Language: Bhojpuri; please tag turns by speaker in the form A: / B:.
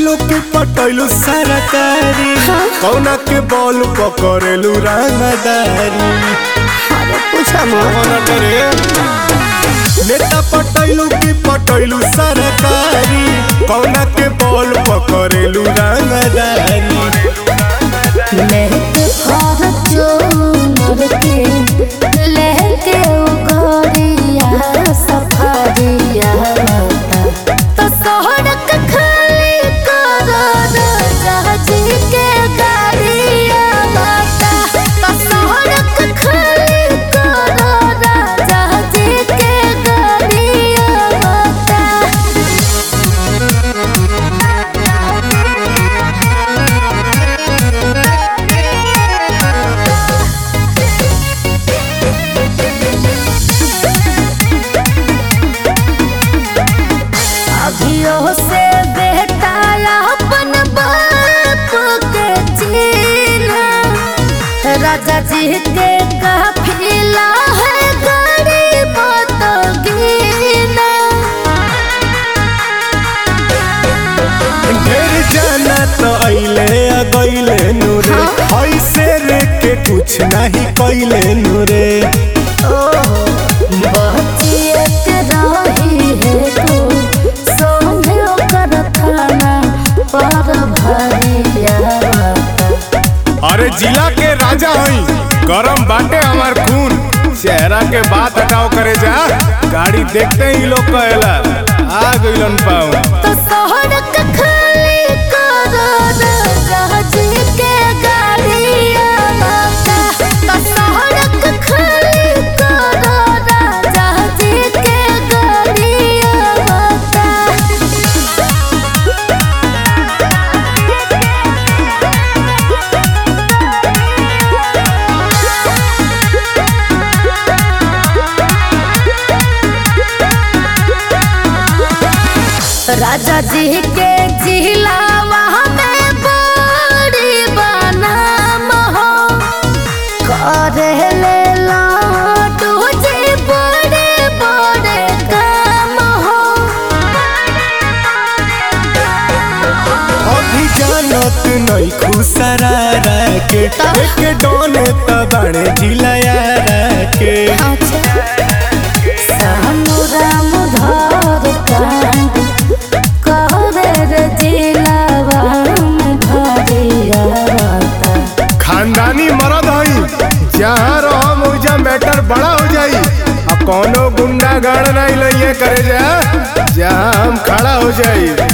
A: पटैलू के पटैलू सरकारी कौना के बॉल पकड़ेलू रंगदारी
B: अरे पूछा मत
A: कौना करे नेता पटैलू के पटैलू सरकारी कौना के बॉल पकड़ेलू रंगदारी
B: लेके फॉर्च्यूनर के लेके उगरिया सफारिया तो सड़क खाली करो जहाजी के गाड़िया बाता तो सड़क खाली करो जहाजी के गाड़िया बाता अभियो से बेटा अपन बाप के जीना राजा जी के काफिला है गरीब तो गीना
A: ढेर जाना तो अइले आ गइले नूरे ऐसे रे के कुछ नहीं कइले नूरे
B: बचिए के रही है तू सोने कर खाना पर भरिया
A: अरे जिला के राजा हई गरम बाटे हमार खून चेहरा के बात हटाओ करे जा गाड़ी देखते ही लोग कहेला आ गइलन पाऊ
B: तो सड़क खाली करो जहाजी के गाड़िया बाता तो सड़क खाली करो जहाजी के गाड़िया बाता राजा जी के जिलावा में बड़ी बनाम हो करे ले लाडू जी बड़े बड़े काम हो
A: अभी जानत नहीं खुसरा के एक डोने तबाड़े जिलाया के
B: सानु राम धर कांड करे रे जिलावा में भरिया बाता
A: खानदानी मरद हई जहाँ रहो मुझा मैटर बड़ा हो जाई अब कौनो गुंडा गाड़ नहीं लइए करे जा जहाँ हम खड़ा हो जाई